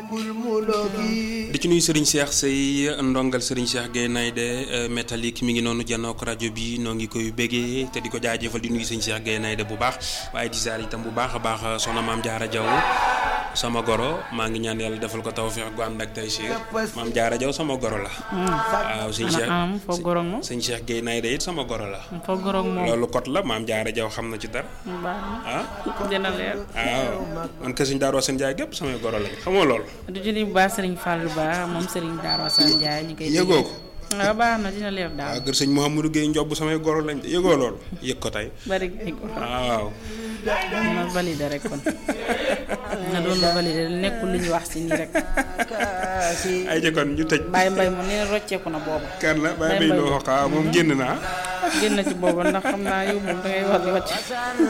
di ci nuyu Serigne Cheikh Sey ndongal Serigne Cheikh Gueye Naydé métallique mi ngi noonu janook rajo bi noo ngi koy béggee te di ko jaajëfal di nuyu Serigne Cheikh Gueye Naydé bu baax waaye di ziar itam bu baax a baax soxna maam Jaara Jaw sama goro maa ngi ñaan yàlla defal ko tawfeex gu ànd ak tey si maam Jaara Jaw sama goro la. waaw sëñ Cheikh am foo gorog moom sëñ Cheikh Gueye Naydé it sama goro la. foo gorog moom loolu kot la maam Jaara Jaw xam na ci dara. baax ah na dina leer waaw man kër sëñ Daaru Asan Njaay gépp samay goro lañ xamoo loolu. du julli bu baax Serigne Fallou Ba moom Serigne Darou Assane Ndiaye ñu koy yëgoo ko. waaw baax na dina leer daal waaw kër sëñ Mouhamadou Gueye Njob samay goro lañ yëgoo loolu yëg ko tey. bari ay ko waaw. na validé rek kon na doon lu validé nekkul lu ñu wax si nii rek ay jëkkoon ñu tëj. Baye Mbaye moom nee na rocceeku na booba kan la Baye Mbaye loo xaa moom génn naa. génn ci booba ndax xam naa yow moom dangay war di wàcc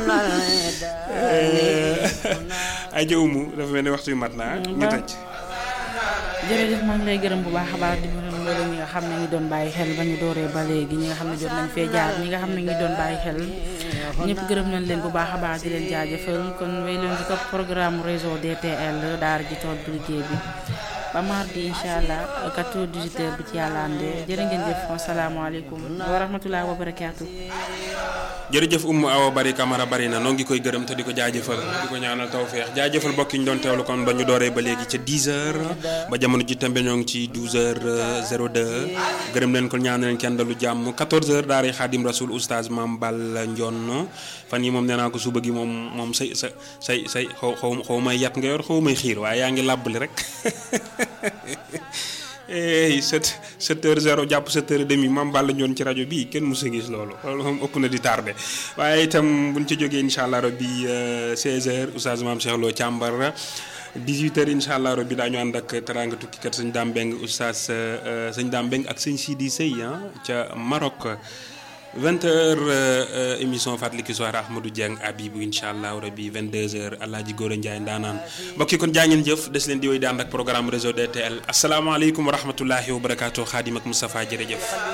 ay jëwumu dafa mel ni waxtu yu mat naa ñu tëj. jërëjëf maa ngi lay gërëm bu baax a baax di gërëm mboolem ñi nga xam ne ngi doon bàyyi xel ba ñu dooree ba léegi ñi nga xam ne jot nañ fee jaar ñi nga xam ne ngi doon bàyyi xel ñëpp gërëm nañ leen bu baax a baax di leen jaajëfal kon wéy leen ci topp programme réseau DTL daara ji tool bi liggéey bi ba mardi incha allah 14 18 bi ci yàlla andee jërë ngeen jëf asalaamaaleykum wa rahmatulah wa barakaatu. jërëjëf Oumou Awa Bari Camara bari na noo ngi koy gërëm te di ko jaajëfal di ko ñaanal tawféex jaajëfal mbokk yi ñu doon teewlu kon ba ñu dooree ba léegi ca 10h ba jamono ji tembe ñoo ngi ci 12h02 gërëm leen ko ñaanal leen kenn dalu jàmm 14h daara Xaadim Rasul oustaz Mame Balla Ndion fan yi moom nee naa ko suba gi moom moom say sa say say xaw xaw xaw may yat nga yor xaw may xiir waaye yaa ngi làbbali rek. eey sept sept heures zéro jàpp sept heures et demi Mame Balla Ndione ci rajo bii kenn musa gis loolu loolu moom ëpp na di tardé waaye itam buñ ci jógee incha allah rabbi 16 heures oustaz Mame Cheikh Lo càmbar 18 heures incha allah rabbi daañu ànd ak teranga tukkikat sëñ Dame Mbeng oustaz sëñ Dame Mbeng ak sëñ Sidi Sey ca Maroc 20 heures émission fàttaliku soir Ahmadou Dieng Abibou incha allah rabbi 22 heures Alaaji Góora Ndiaye ndaanaan mbokk yi kon jaa ngeen jëf des leen di wéy di ànd ak programme réseau DTL asalaamaaleykum wa rahmatullahi wa barakaatu Xaadim ak Moustapha jërëjëf.